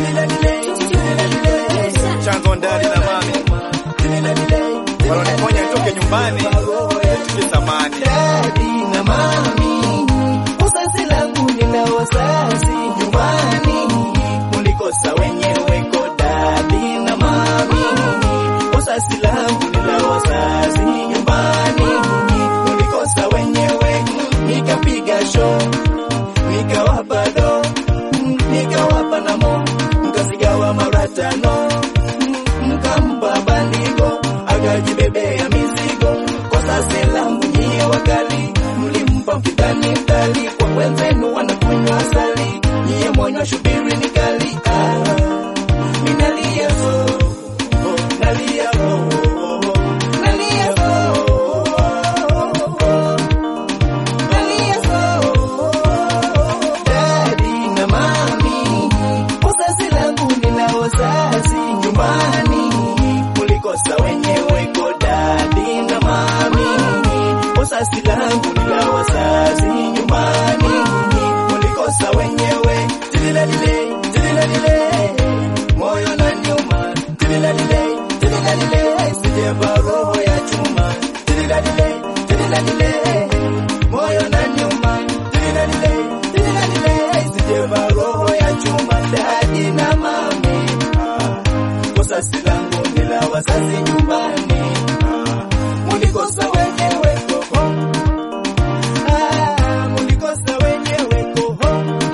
chanzo ndani na mami waloniponya nitoke nyumbani tuke thamani Dadi na mami, usasi langu nina wazazi nyumbani, mulikosa wenyewe ko dadi na mami, usasi langu nina wazazi nyumbani, mulikosa wenyewe, nikapiga show, nikawapa do, nikawapa namo, mkazigawa mara tano, mkampa bandiko, akajibebea mizigo kwa sasa langu nyie wakali mlimpa mkidhani mkali kwa wenzenu wanakunywa asali nyie mwanywa shubiri ni kali ah, minalia so oh, nalia oh, oh, oh, nalia so oh, oh, oh, nalia so Daddy na mami usasi langu nina wazazi nyumbani mulikosa wenyewe ko dadi na mami usasi langu nina wazazi nyumbani mulikosa wenyewe tililalile tililalile moyo na nyuma tililalile tililalile sijeva roho ya chuma tililalile tililalile moyo na nyuma tililalile tililalile sijeva roho ya chuma dadi na mami usasi langu nila wazazi nyumbani mulikosa wenyewe koho Ah, mulikosa wenyewe koho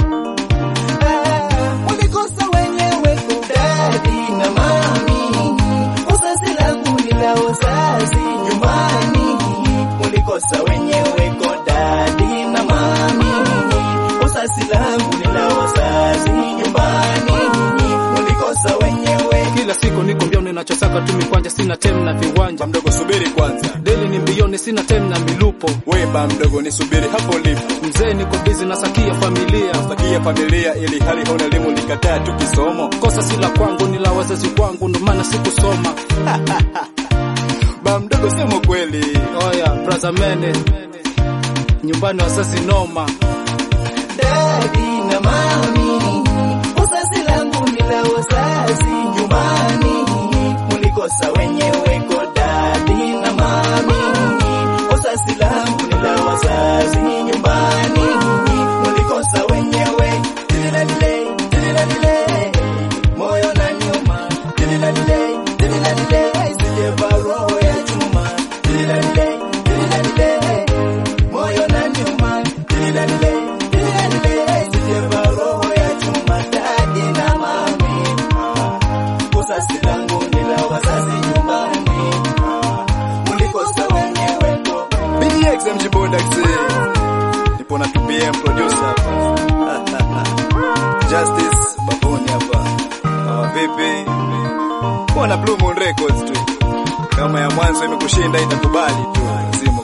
Ah, mulikosa wenyewe ko dadi na mami usasi langu nila wazazi nyumbani mulikosa wenyewe ko dadi na mami usasi langu nila wazazi nyumbani mulikosa wenyewe Kila siku niko mbioni, nachosaka tu mikwanja, sina tem na viwanja. ba mdogo subiri kwanza Deli ni mbioni, sina tem na milupo. we ba mdogo nisubiri hapo ulipo Mzee niko bizi na sakia familia. takia familia ili hali hauna elimu likataa tu kisomo Kosa si la kwangu, ni la wazazi wangu, ndo maana sikusoma. ba mdogo sema kweli Oya braza mene, nyumbani wazazi noma. Dadi na mami, usasi langu ni la wazazi nyumbani, mulikosa wenyewe ko dadi na mami, usasi langu ni la wazazi nyumbani, mulikosa wenyewe, tililalile, tililalile, moyo na nyuma, tililalile, tililalile, sijeva roho ya chuma, tililalile, tililalile, moyo na nyuma, tililalile, tililalile, sijeva roho ya chuma, dadi na mami, usasi langu ni la wazazi nyumbani, mulikosa wenyewe ko BDX MG Bodax nipo na 2PM producer hapa Justice baboni hapa kama vipi kuwa na Blue Moon Records tu kama ya mwanzo imekushinda itakubali tu lazima